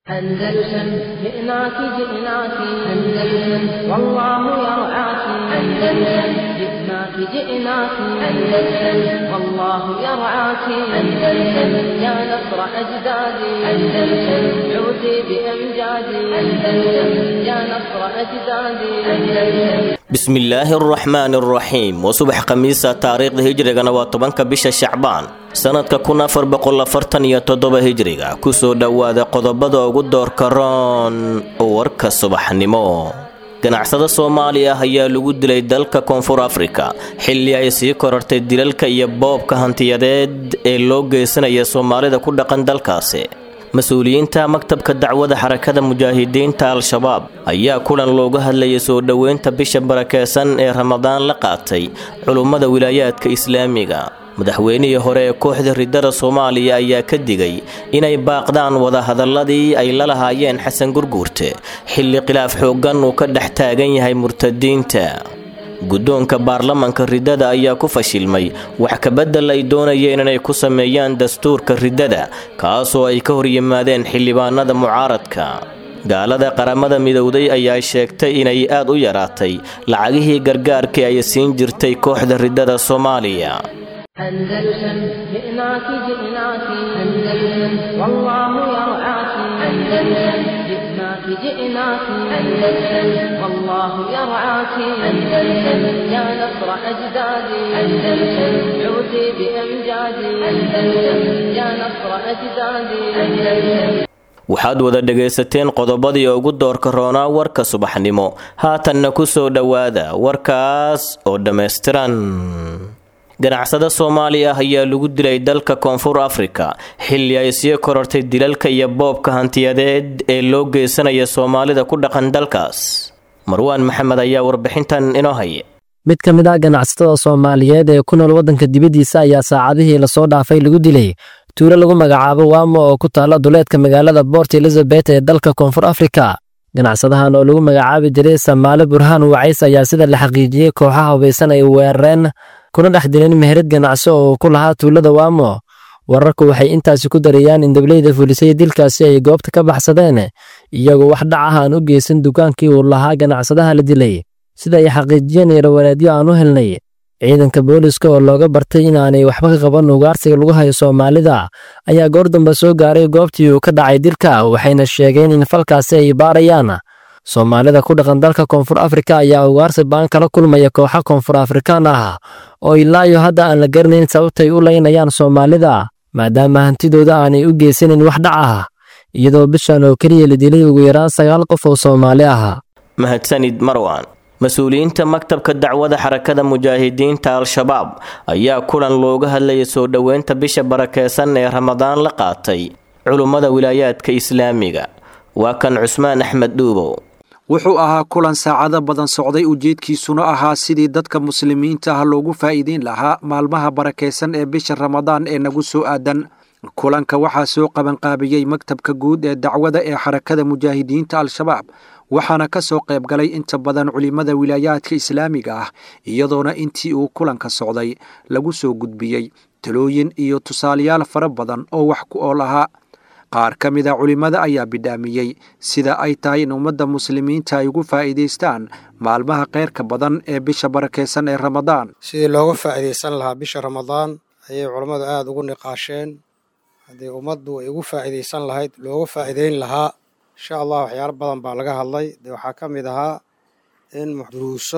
أندلسن جئناك جئناك أندلسن والله يرعاك أندلسن جئناك جئناك أندلسن والله يرعاك أندلسن يا نصر أجدادي أندلسن عودي بأمجادي أندلسن يا نصر أجدادي أندلسن bismillaahi araxmaani araxiim waa subax khamiisa taariikhda hijrigana waa tobanka bisha shacbaan sanadka kun afar boqol afartan iyo toddoba hijriga kusoo dhowaada qodobada ugu doorka roon warka subaxnimo ganacsada soomaaliya ah ayaa lagu dilay dalka koonfur afrika xilli ay sii korartay dilalka iyo boobka hantiyadeed ee loo geysanaya soomaalida ku dhaqan dalkaasi mas-uuliyiinta maktabka dacwada xarakada mujaahidiinta al-shabaab ayaa kulan looga hadlayay soo dhoweynta bisha barakeysan ee ramadaan la qaatay culummada wilaayaadka islaamiga madaxweynihii hore ee kooxda ridada soomaaliya ayaa ka digay inay baaqdaan wadahadaladii ay la lahaayeen xasan gurguurte xilli khilaaf xooggan uu ka dhex taagan yahay murtadiinta guddoonka baarlamanka riddada ayaa ku fashilmay wax kabedel ay doonayeen inay ku sameeyaan dastuurka riddada kaasoo ay ka hor yimaadeen xildhibaanada mucaaradka gaalada qaramada midowday ayaa sheegtay inay aad u yaraatay lacagihii gargaarkii ay siin jirtay kooxda riddada soomaaliya أندلسن جئناك جئناك أندلسن والله يرعاك أندلسن جئناك جئناك أندلسن والله يرعاك أندلسن يا نصر أجدادي أندلسن عودي بأمجادي أندلسن يا نصر أجدادي أندلسن waxaad wada dhegaysateen qodobadii ugu doorka roonaa warka subaxnimo haatanna ku soo dhowaada warkaas oo dhammaystiran ganacsada soomaaliya ah ayaa lagu dilay dalka koonfur afrika xilli ay sii korortay dilalka iyo boobka hantiyadeed ee loo geysanaya soomaalida ku dhaqan dalkaas marwaan maxamed ayaa warbixintan inoo haya mid ka mid ah ganacsatada soomaaliyeed ee ku nool waddanka dibaddiisa ayaa saacadihii lasoo dhaafay lagu dilay tuulo lagu magacaabo waamo oo ku taalla duleedka magaalada boort elizabeth ee dalka koonfur afrika ganacsadahan oo lagu magacaabi jiray samaale burhaan wacays ayaa sida la xaqiijiyey kooxaha hubaysan ay weerareen kuna dhex dileen meherad ganacsi oo ku lahaa tuulada waamo wararku waxay intaasi ku darayaan in dableyda fulisay dilkaasi ay goobta ka baxsadeen iyagoo wax dhac ah aan u geysan dukaankii uu lahaa ganacsadaha la dilay sida ay xaqiijiyeen eerawareedyo aan u helnay ciidanka booliska oo looga bartay inaanay waxba ka qaban ugaarsiga lagu hayo soomaalida ayaa goor dambe soo gaaray goobtii uu ka dhacay dilka waxayna sheegeen in falkaasi ay baarayaan soomaalida ku dhaqan dalka koonfur afrika ayaa ugaarsi baan kala kulmaya kooxa koonfur afrikaan ah oo ilaayo hadda aan la garanayn sababtay u laynayaan soomaalida maadaama hantidooda aanay u geysanayn wax dhac ah iyadoo bishan oo keliya la dilay ugu yaraan sagaal qof oo soomaali ah mahadsanid marwan mas-uuliyiinta maktabka dacwada xarakada mujaahidiinta al-shabaab ayaa kulan looga hadlayay soo dhoweynta bisha barakeysan ee ramadaan la qaatay culummada wilaayaadka islaamiga waa kan cusmaan axmed dhuubow wuxuu ahaa kulan saacado badan socday ujeedkiisuna ahaa sidii dadka muslimiinta ah loogu faa'iideyn lahaa maalmaha barakaysan ee bisha ramadaan ee nagu soo aadan kulanka waxaa soo qabanqaabiyey maktabka guud ee dacwada ee xarakada mujaahidiinta al-shabaab waxaana ka soo qayb galay inta badan culimmada wilaayaadka islaamiga ah iyadoona intii uu kulanka socday lagu soo gudbiyey talooyin iyo tusaalayaal fara badan oo wax ku ool ahaa qaar ka mid a culimmada ayaa bidhaamiyey sida ay tahay in ummadda muslimiinta ay ugu faa'iidaystaan maalmaha keyrka badan ee bisha barakaysan ee ramadaan sidii looga faa'iidaysan lahaa bisha ramadaan ayay culammadu aada ugu niqaasheen haddii ummaddu ay ugu faa'iidaysan lahayd looga faa'iidayn lahaa insha allah waxyaalo badan baa laga hadlay dee waxaa ka mid ahaa in duruuso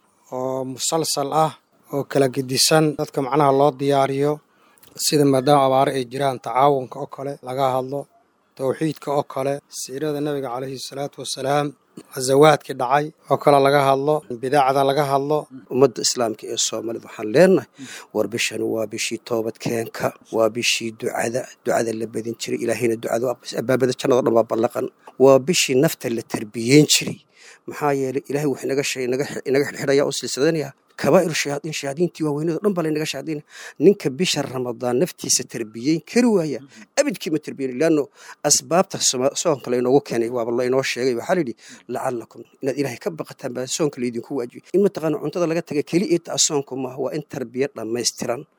oo musalsal ah oo kala gedisan dadka macnaha loo diyaariyo sida maadaama abaare ay jiraan tacaawunka oo kale laga hadlo towxiidka oo kale siirada nebiga calayhi salaatu wasalaam khasawaadkii dhacay oo kale laga hadlo bidaacda laga hadlo ummadda islaamka ee soomaalida waxaan leenahay war bishani waa bishii toobadkeenka waa bishii ducada ducada la badin jiray ilaahayna ducada abaabada jannado dhan baa ballaqan waa bishii nafta la tarbiyeyn jiray maxaa yeelay ilaahay wuxuu inaga shay inaga xidhxidhaya oo silsiladanaya kabaa'ir shayaadiin shayaadiintii waaweynada dhan baa laynaga shayaadiina ninka bisha ramadaan naftiisa tarbiyeyn kari waaya abidkii ma tarbiyeyn leanno asbaabta soonka laynoogu keenay waaba laynoo sheegay waxaa layidhi lacalakum inaad ilaahay ka baqataan baa soonka laydinku waajibay in mataqaana cuntada laga taga keli ita soonku maaha waa in tarbiya dhammaystiran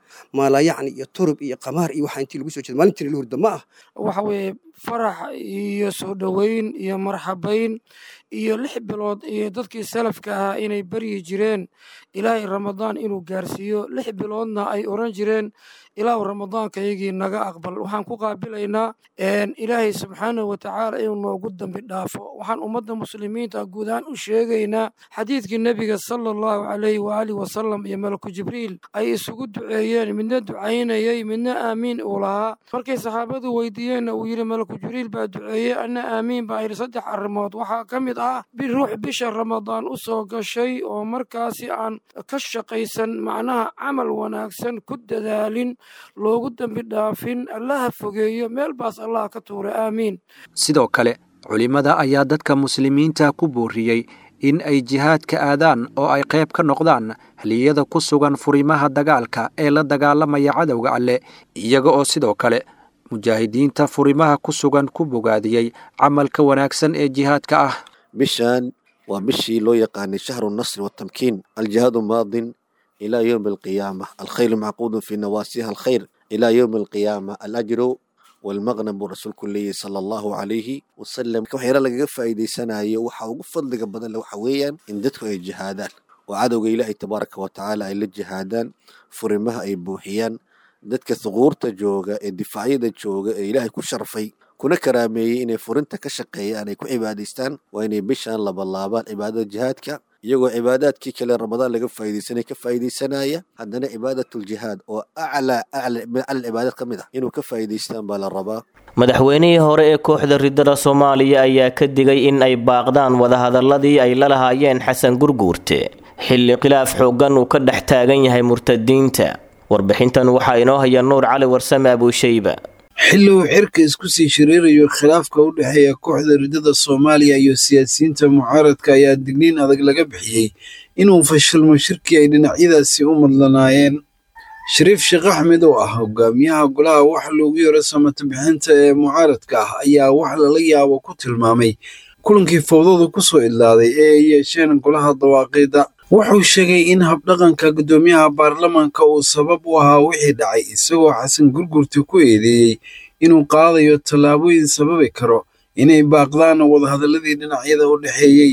maalayacni iyo turub iyo qamaar iyo waxaa intii lagu soo jeeda maalintii la hurda ma ah waxa weeye farax iyo soo dhoweyn iyo marxabayn iyo lix bilood iyo dadkii salafka ahaa inay baryi jireen ilaahay ramadaan inuu gaarsiiyo lix biloodna ay oran jireen ilaahu ramadaankaygii naga aqbal waxaan ku qaabilaynaa ilaahay subxaanahu watacaala inuu noogu dambi dhaafo waxaan ummadda muslimiinta guud ahaan u sheegaynaa xadiidkii nebiga sala allahu calayhi waaalih wasalam iyo malaku jibriil ay isugu duceeyeen midna ducaynayey midna aamiin uu lahaa markay saxaabadu weydiiyeenna uu yidhi malaku jibriil baa duceeyey anna aamiin baa yidhi saddex arrimood waxaa ka mid ah biruux bisha ramadaan u soo gashay oo markaasi aan ka shaqaysan macnaha camal wanaagsan ku dadaalin loogu dembi dhaafin allaha fogeeyo meel baas allah ka tuura aamiin sidoo kale culimmada ayaa dadka muslimiinta ku booriyey in ay jihaadka aadaan oo ay qayb ka noqdaan haliyada ku sugan furimaha dagaalka ee la dagaalamaya cadowga alleh iyaga oo sidoo kale mujaahidiinta furimaha ku sugan ku bogaadiyey camalka wanaagsan ee jihaadka ah bishan waa bishii loo yaqaanay shahru nasri watamkiin aljihaadu maadin ilaa yowmi alqiyaama alkhayru macquudun fii nawaasiha alkhayr ilaa yowmi alqiyaama alajru walmaqnam buu rasuulku leeyahy sala allahu calayhi wasalam waxyaala lagaga faa'iidaysanayo waxa ugu fadliga badan waxa weeyaan in dadku ay jihaadaan oo cadowga ilaahay tabaaraka wa tacaala ay la jihaadaan furimaha ay buuxiyaan dadka thuquurta jooga ee difaacyada jooga ee ilaahay ku sharfay kuna karaameeyey inay furinta ka shaqeeyaan ay ku cibaadaystaan waa inay bishaan labalaabaan cibaadada jihaadka iyagoo cibaadaadkii kale ramadaan laga faa'iidaysanay ka faa'iidaysanaya haddana cibaadatljihaad oo aclaa aclaa cibaadad ka mid ah inuu ka faa'iidaystaan baa la rabaa madaxweynihii hore ee kooxda ridada soomaaliya ayaa ka digay in ay baaqdaan wadahadaladii ay la lahaayeen xasan gurguurte xilli khilaaf xooggan uu ka dhex taagan yahay murtadiinta warbixintan waxaa inoo haya nuur cali warsame abuushayba xilli uu xirka isku sii shiriirayo khilaafka u dhexeeya kooxda ridada soomaaliya iyo siyaasiyiinta mucaaradka ayaa digniin adag laga bixiyey inuu fashilmo shirkii ay dhinacyadaasi u madlanaayeen shariif sheekh axmed oo ah hogaamiyaha golaha wax loogu yaro samata bixinta ee mucaaradka ah ayaa wax lala yaabo ku tilmaamay kulankii fowdada ku soo idlaaday ee ay yeesheen golaha dawaaqiida wuxuu sheegay in habdhaqanka guddoomiyaha baarlamaanka uu sabab u ahaa wixii dhacay isagoo xasan gurgurta ku eedeeyey inuu qaadayo tallaabooyin sababi karo inay baaqdaan wadahadaladii dhinacyada u dhexeeyey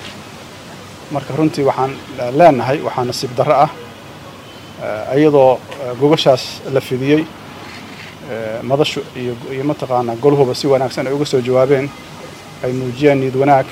marka runtii waxaan leenahay waxaa nasiib darro ah iyadoo gogashaas la fidiyey madashu iyo mataqaanaa golhuba si wanaagsan ay uga soo jawaabeen ay muujiyeen niyad wanaag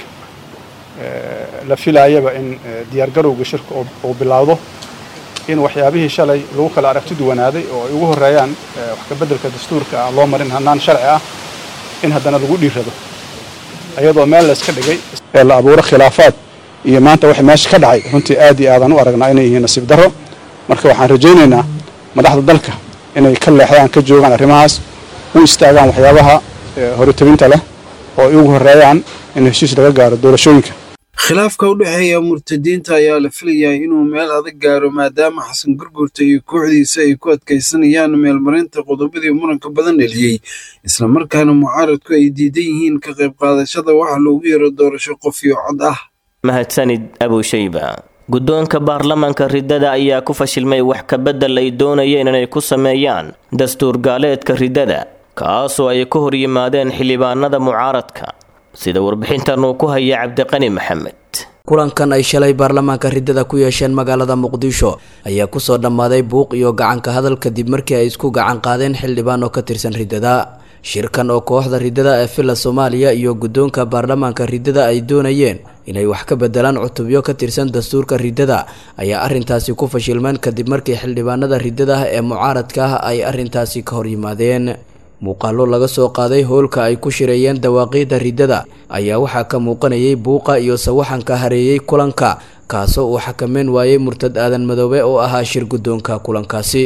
la filaayaba in diyaargarowga shirka uu bilowdo in waxyaabihii shalay lagu kala aragti duwanaaday oo ay ugu horreeyaan wax ka beddelka dastuurka aan loo marin hannaan sharci ah in haddana lagu dhiirrado iyadoo meel la iska dhigay ee la abuuro khilaafaad iyo maanta waxa meesha ka dhacay runtii aad iyo aadaan u aragnaa inay yihiin nasiib darro marka waxaan rajaynaynaa madaxda dalka inay ka leexdaan ka joogaan arrimahaas u istaagaan waxyaabaha horitabinta leh oo ay ugu horreeyaan in heshiis laga gaaro doorashooyinka khilaafka u dhexeeya murtadiinta ayaa la filayaa inuu meel adag gaaro maadaama xasan gurgurta iyo kooxdiisa ay ku adkaysanayaan meelmarinta qodobadii muranka badan dheliyey islamarkaana mucaaradku ay diidan yihiin ka qayb qaadashada waxa loogu yaro doorasho qof iyo cod ah mahadsanid abushayba guddoonka baarlamaanka ridada ayaa ku fashilmay wax ka beddel ay doonayeen inay ku sameeyaan dastuur gaaleedka ridada kaasoo ay ka hor yimaadeen xildhibaanada mucaaradka sida warbixintan uu ku haya cabdiqani maxamed kulankan ay shalay baarlamaanka ridada ku yeesheen magaalada muqdisho ayaa kusoo dhammaaday buuq iyo gacanka hadal kadib markii ay isku gacan qaadeen xildhibaan oo ka tirsan ridada shirkan oo kooxda ridada ee villa soomaaliya iyo guddoonka baarlamaanka ridada ay doonayeen inay wax ka bedelaan cutubyo ka tirsan dastuurka ridada ayaa arrintaasi ku fashilmeen kadib markii xildhibaanada ridada ah ee mucaaradka ah ay arrintaasi ka hor yimaadeen muuqaallo laga soo qaaday howlka ay ku shireeyeen dawaaqiidda ridada ayaa waxaa ka muuqanayay buuqa iyo sawaxanka hareeyey kulanka kaasoo uu xakameyn waayey murtad aadan madoobe oo ahaa shir guddoonka kulankaasi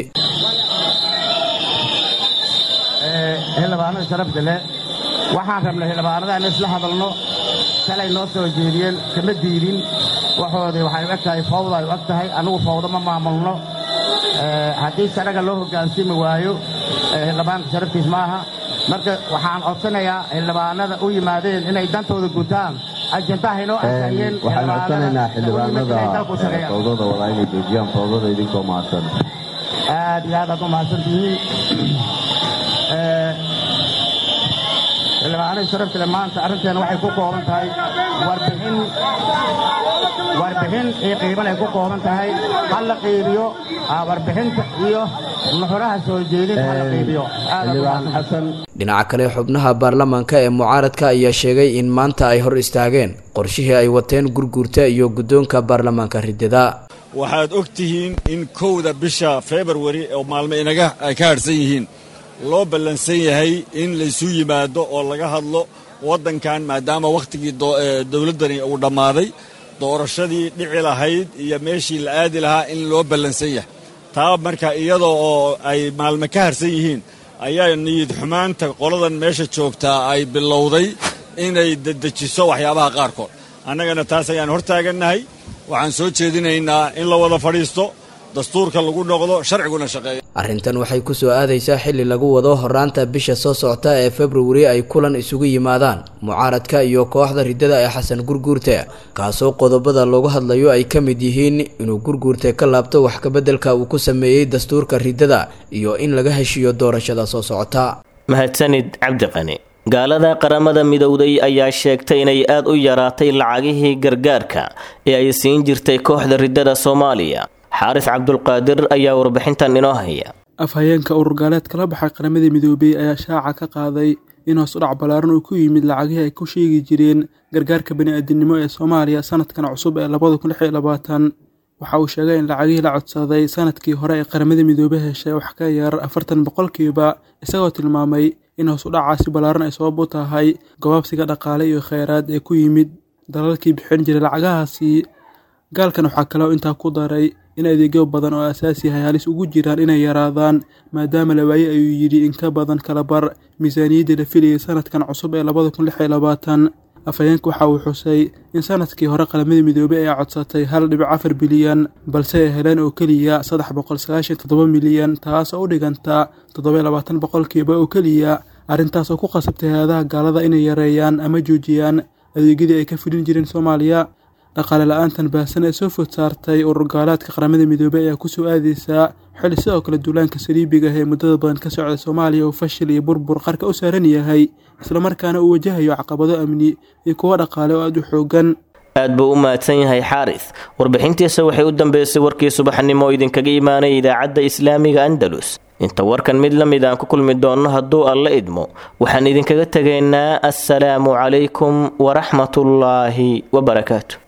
xildhibaanada sharafta leh waxaan rabnay xildhibaanada in isla hadalno shalay noo soo jeediyeen kama diidin waxoodii waxay u eg tahay fawda ay u eg tahay annugu fawdo ma maamulno haddii sharaga loo hogaansimi waayo xildhibaanka sharaftiis ma aha marka waxaan codsanayaa xildhibaanada u yimaadeen inay dantooda gutaan ajendaha inoo arkayeen waxaan codsanaynaa xildhibaanada fawdada wadaa inay joojiyaan fawdada idinkoo mahadsan aad iyo aad aad u mahadsantihiin xildhibaanadii sharafkale maanta arrinteena waxay ku kooban tahay warbixin warbixin iyo qiiban ay ku kooban tahay ha la qiibiyo warbixinta iyo nuxuraha soo jeedin ha la qiibiyo aad xasan dhinaca kale xubnaha baarlamaanka ee mucaaradka ayaa sheegay in maanta ay hor istaageen qorshihii ay wateen gurguurta iyo guddoonka baarlamaanka ridada waxaad og tihiin in kowda bisha februari oo maalmo inaga ay ka hadhsan yihiin loo ballansan yahay in laysu yimaado oo laga hadlo waddankan maadaama wakhtigii dowladdani uu dhammaaday doorashadii dhici lahayd iyo meeshii la aadi lahaa in loo ballansan yahay taa marka iyadoo oo ay maalmo ka harsan yihiin ayaa niyid xumaanta qoladan meesha joogtaa ay bilowday inay dedejiso waxyaabaha qaarkood annagana taas ayaan hor taagannahay waxaan soo jeedinaynaa in la wada fadhiisto dastuurka lagu noqdo sharciguna shaqeeya arrintan waxay ku soo aadaysaa xilli lagu wado horaanta bisha soo socota ee februari ay kulan isugu yimaadaan mucaaradka iyo kooxda riddada ee xasan gurguurte kaasoo qodobada loogu hadlayo ay ka mid yihiin inuu gurguurte ka laabto wax kabeddelka uu ku sameeyey dastuurka riddada iyo in laga heshiiyo doorashada soo socota mahadsanid cabdiqani gaalada qaramada midowday ayaa sheegtay inay aad u yaraatay lacagihii gargaarka ee ay siin jirtay kooxda riddada soomaaliya xaaris cabdulqaadir ayaa warbixintan inoo haya afhayeenka urur gaaleed kala baxay qaramada midoobey ayaa shaaca ka qaaday in hoos u dhac ballaaran uu ku yimid lacagihii ay ku sheegi jireen gargaarka bani-aadinimo ee soomaaliya sanadkan cusub ee labada kun lix iyo labaatan waxa uu sheegay in lacagihii la codsaday sanadkii hore ee qaramada midoobe heshay wax ka yar afartan boqolkiiba isagoo tilmaamay in hoos u dhacaasi ballaaran ay sabab u tahay gabaabsiga dhaqaale iyo kheyraad ee ku yimid dalalkii bixin jiray lacagahaasi gaalkan waxaa kaloo intaa ku daray in adeegyo badan oo asaasi ahay halis ugu jiraan inay yaraadaan maadaama la waaye ayuu yidhi in ka badan kala bar miisaaniyadda la filayay sanadkan cusub ee labada kun lix iyo labaatan afhayeenka waxa uu xusay in sanadkii hore qalamada midoobey ay codsatay hal dhibic afar bilyan balse ay heleen oo keliya saddex boqol sagaashan toddoba milyan taas oo u dhiganta toddoba labaatan boqolkiiba oo keliya arrintaas oo ku qasabtay hay-adaha gaalada inay yareeyaan ama joojiyaan adeegyadii ay ka fulin jireen soomaaliya dhaqaale la-aantan baahsan ee soo food saartay urur gaalaadka qaramada midoobey ayaa kusoo aadeysaa xilli sidoo kale duulaanka saliibiga ah ee muddada badan ka socda soomaaliya uu fashil iyo burbur qarka u saaran yahay islamarkaana uu wajahayo caqabado amni iyo kuwo dhaqaale oo aada u xoogan aad buu u mahadsan yahay xaaris warbixintiisa waxay u dambeysay warkii subaxnimo oo idinkaga imaanaya idaacadda islaamiga andalus inta warkan mid la mid aan ku kulmi doonno hadduu alla idmo waxaan idinkaga tegaynaa assalaamu calaykum waraxmatullaahi wabarakaatu